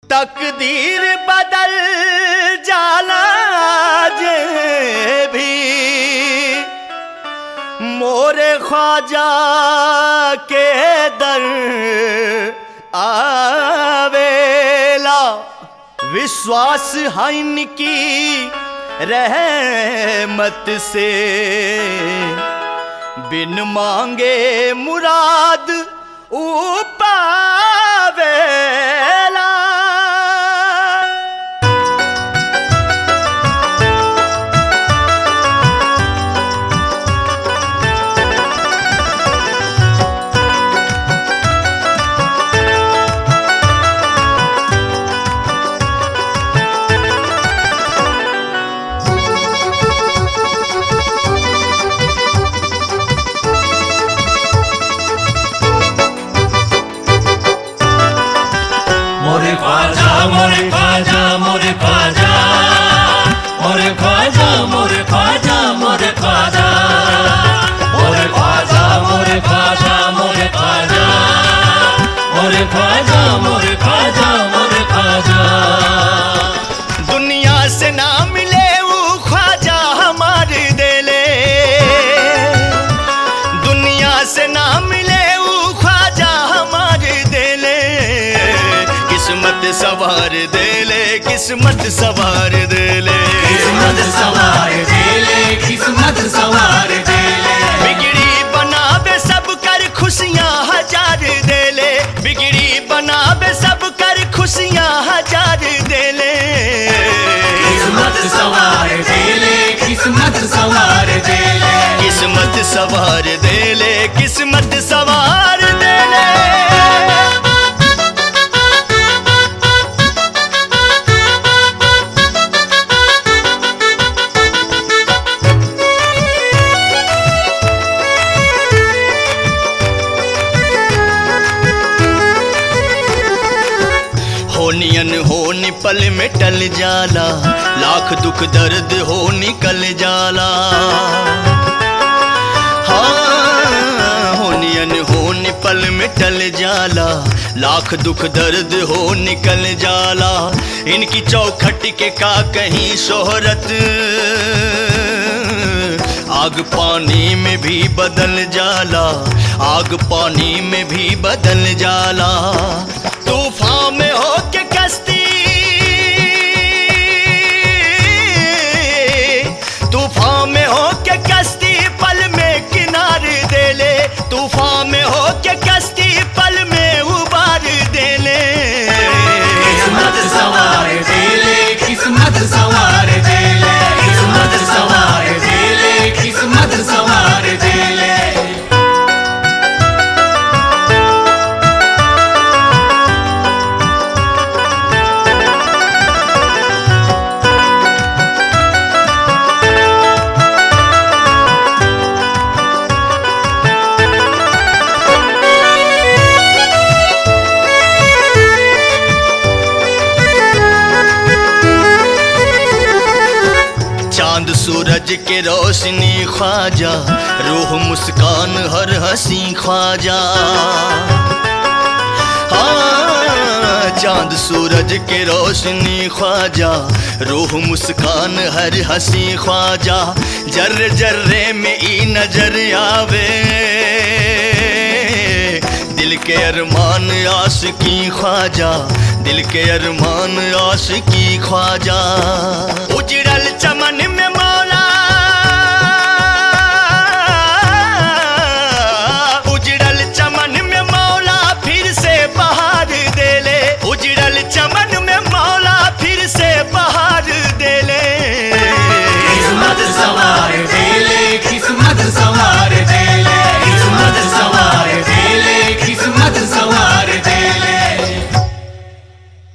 तकदीर बदल जाला जे भी मोरे ख्वाजा के दर आवेला विश्वास है इनकी रहमत से बिन मांगे मुराद ऊ पावेला মোরে খাজা মোরে খাজা মোরে খাজা মোরে খাজা মোরে খাজা মোরে খাজা মোরে খাজা মোরে খাজা মোরে খাজা মোরে খাজা মোরে খাজা মোরে খাজা दुनिया से ना मिले वो ख्वाजा हमारे दिले दुनिया से ना मिले वो ख्वाजा हमारे दिले किस्मत सवार देले किस्मत सवार देले किस्मत सवार देले किस्मत सवार देले बिगड़ी बनावे सब कर खुशियां हजार देले बिगड़ी बनावे सब कर खुशियां हजार देले किस्मत सवार देले किस्मत सवार देले किस्मत सवार देले किस्मत सवार देले होनियन हो निपल में टल जाला लाख दुख दर्द हो निकल जाला हाँ होनियन हो निपल में टल जाला लाख दुख दर्द हो निकल जाला इनकी चौखट के का कहीं शोहरत आग पानी में भी बदल जाला आग पानी में भी बदल जाला तूफान में हो के कश्ती तूफान में हो के कश्ती पल में किनारे देले तूफान में हो के कश्ती पल में उबार देले किस्मत सवार देले किस्मत सवार देले किस्मत सवार देले किस्मत सवार देले चांद सूरज के रोशनी ख्वाजा रूह मुस्कान हर हंसी ख्वाजा हाँ, चांद सूरज के रोशनी ख्वाजा रूह मुस्कान हर हंसी ख्वाजा जर्रे जर्रे में ई नजर आवे दिल के अरमान आशिकी ख्वाजा दिल के अरमान आशिकी ख्वाजा उजड़ल चमन